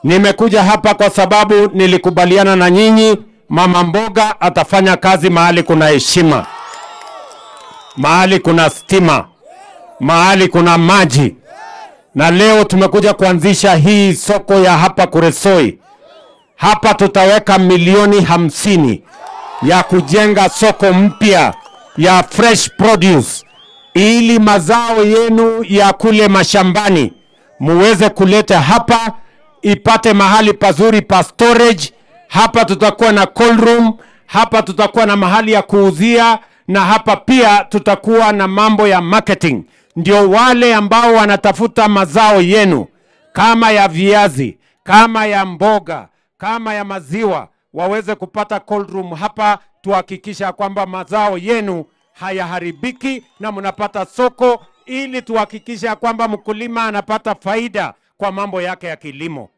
Nimekuja hapa kwa sababu nilikubaliana na nyinyi, mama mboga atafanya kazi mahali kuna heshima, mahali kuna stima, mahali kuna maji. Na leo tumekuja kuanzisha hii soko ya hapa Kuresoi. Hapa tutaweka milioni hamsini ya kujenga soko mpya ya fresh produce, ili mazao yenu ya kule mashambani muweze kuleta hapa, ipate mahali pazuri pa storage. Hapa tutakuwa na cold room, hapa tutakuwa na mahali ya kuuzia, na hapa pia tutakuwa na mambo ya marketing, ndio wale ambao wanatafuta mazao yenu kama ya viazi, kama ya mboga, kama ya maziwa waweze kupata cold room hapa, tuhakikisha kwamba mazao yenu hayaharibiki na mnapata soko, ili tuhakikisha kwamba mkulima anapata faida kwa mambo yake ya kilimo.